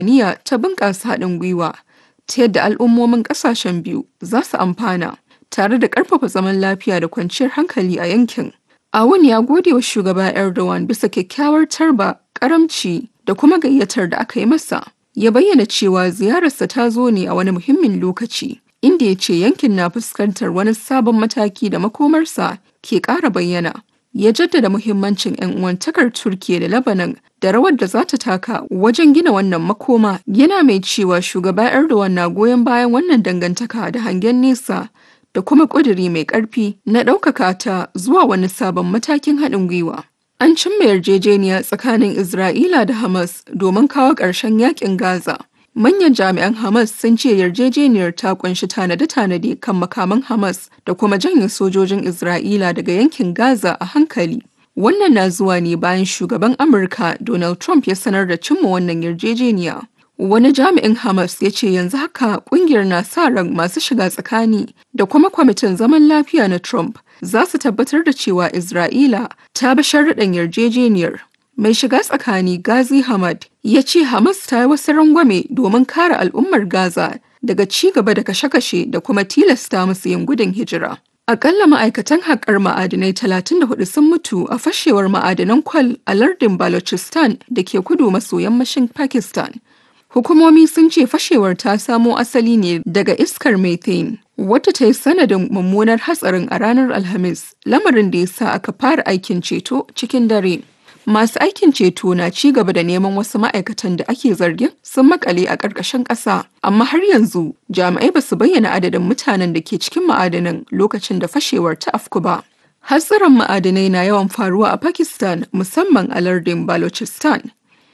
niyya ta bunƙasa haɗin gwiwa ta yadda al'ummomin ƙasashen biyu za su amfana tare da ƙarfafa zaman lafiya da kwanciyar hankali a yankin. Awun ya gode wa shugaba Erdogan bisa kyakkyawar tarba, karamci da kuma gayyatar da aka yi masa. Ya bayyana cewa ziyararsa ta zo ne a wani muhimmin lokaci, inda ya ce yankin na fuskantar wani sabon mataki da makomarsa ke ƙara bayyana. Ya jaddada muhimmancin 'yan uwantakar Turkiyya da Lebanon da rawar da za ta taka wajen gina wannan makoma yana mai cewa shugaba Erdogan na goyon bayan wannan dangantaka da hangen nesa da kuma ƙuduri mai ƙarfi na ɗaukaka ta zuwa wani sabon matakin haɗin gwiwa. An cimma yarjejeniya tsakanin Isra'ila da Hamas domin kawo ƙarshen yakin Gaza. Manyan jami'an Hamas sun ce yarjejeniyar ta ƙunshi tanade-tanade kan makaman Hamas da kuma janye sojojin Isra'ila daga yankin Gaza a hankali. Wannan na zuwa ne bayan shugaban Amurka Donald Trump ya sanar da cimma wannan yarjejeniya. Wani jami'in Hamas ya ce yanzu haka kungiyar na sa ran masu shiga tsakani da kuma kwamitin zaman lafiya na Trump za su tabbatar da cewa Isra'ila ta bi sharuɗan yarjejeniyar. Mai shiga tsakani Gazi Hamad ya ce Hamas ta yi wasu rangwame domin kare al'ummar Gaza daga ci gaba da kashe-kashe da kuma tilasta musu yin gudun hijira. Akalla ma'aikatan haƙar ma'adinai 34 sun mutu a fashewar ma'adanan kwal a lardin Balochistan da ke kudu maso yammacin Pakistan. Hukumomi sun ce fashewar ta samo asali ne daga iskar methane, wata ta yi sanadin mummunar hatsarin a ranar Alhamis, lamarin da ya sa aka fara aikin ceto cikin dare. Masu aikin ceto na ci gaba da neman wasu ma'aikatan da ake zargin sun makale a ƙarƙashin ƙasa, amma har yanzu jami'ai ba su bayyana adadin mutanen da ke cikin ma'adanan lokacin da fashewar ta afku ba. Hatsarin ma'adanai na yawan faruwa a Pakistan musamman a lardin Balochistan.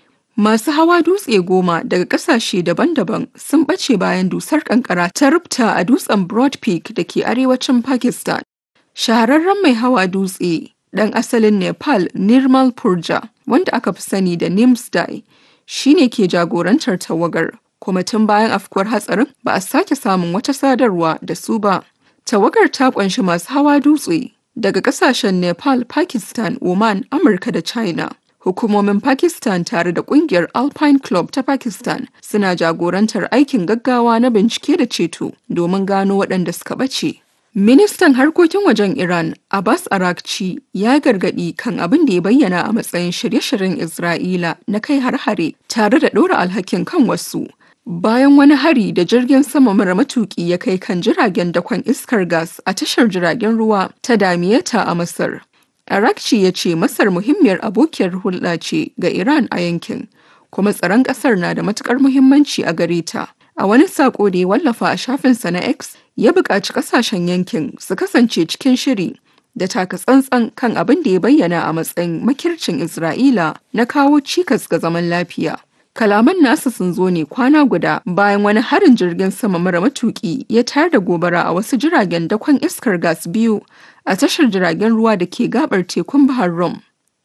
Masu hawa dutse goma daga ƙasashe daban-daban sun ɓace bayan dusar ƙanƙara ta rubta a dutsen Broad Peak da ke arewacin Pakistan. Shahararren mai hawa dutse ɗan asalin Nepal Nirmal Purja wanda aka fi sani da Nimsdai shi ne ke jagorantar tawagar kuma tun bayan afkuwar hatsarin ba a sake samun wata sadarwa da su ba. Tawagar ta ƙunshi masu hawa dutse daga ƙasashen Nepal, Pakistan, Oman, Amurka da China. Hukumomin Pakistan tare da kungiyar Alpine Club ta Pakistan suna jagorantar aikin gaggawa na bincike da ceto domin gano waɗanda suka ɓace. Ministan harkokin wajen Iran Abbas Arakci ya gargaɗi kan abin da ya bayyana a matsayin shirye-shiryen Isra'ila na kai har-hare tare da ɗora alhakin kan wasu. Bayan wani hari da jirgin sama mara matuƙi ya kai kan jiragen dakon iskar gas a tashar jiragen ruwa ta Damiyeta a Masar. Arakci ya ce Masar muhimmiyar abokiyar hulɗa ce ga Iran a yankin, kuma tsaron ƙasar na da matuƙar muhimmanci a gare ta. A wani saƙo da ya wallafa a shafinsa na X, ya buƙaci ƙasashen yankin su kasance cikin shiri da taka tsantsan kan abin da ya bayyana a matsayin makircin Isra'ila na kawo cikas ga zaman lafiya. Kalaman nasu sun zo ne kwana guda bayan wani harin jirgin sama mara matuƙi ya tayar da gobara a wasu jiragen dakon iskar gas biyu a tashar jiragen ruwa da ke gabar tekun Bahar Rum.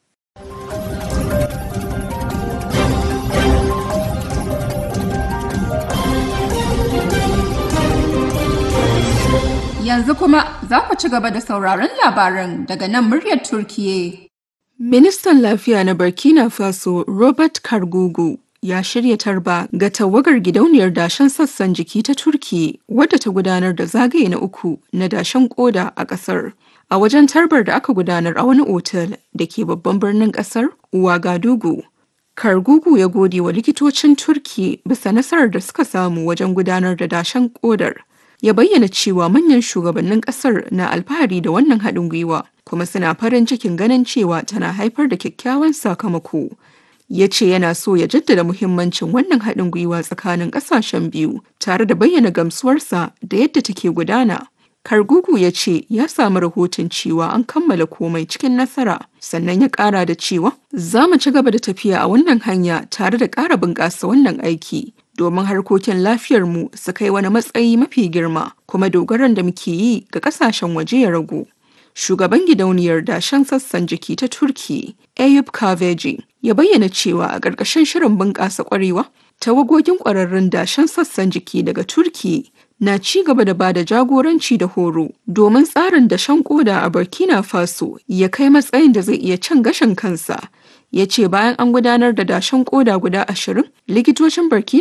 Yanzu kuma za ku ci gaba da sauraron labaran daga nan muryar Turkiye. Ministan Lafiya na Burkina Faso Robert Kargugu ya shirya tarba ga tawagar gidauniyar dashen sassan jiki ta Turki wadda ta gudanar da zagaye na uku na dashen koda a ƙasar. A wajen tarbar da aka gudanar a wani otal da ke babban birnin ƙasar Ouagadougou. Kargugu ya gode wa likitocin Turki bisa nasarar da suka samu wajen gudanar da dashen kodar. Ya bayyana cewa manyan shugabannin ƙasar na alfahari da wannan haɗin gwiwa kuma suna farin cikin ganin cewa tana haifar da kyakkyawan sakamako. ya ce yana so ya jaddada muhimmancin wannan haɗin gwiwa tsakanin ƙasashen biyu tare da bayyana gamsuwarsa da yadda take gudana. Kargugu ya ce ya samu rahoton cewa an kammala komai cikin nasara sannan ya ƙara da cewa za mu ci gaba da tafiya a wannan hanya tare da ƙara bunƙasa wannan aiki domin harkokin lafiyarmu su kai wani matsayi mafi girma kuma dogaron da muke yi ga ƙasashen waje ya ragu. shugaban gidauniyar dashen sassan jiki ta turki ayub kaveji ya bayyana cewa a ƙarƙashin shirin bunƙasa ƙwarewa tawagogin ƙwararrun dashen sassan jiki daga turki na ci gaba da bada jagoranci da horo domin tsarin dashen koda a burkina faso ya kai matsayin da zai iya cin gashin kansa ya ce bayan an gudanar da dashen koda guda ashirin likitocin Burkina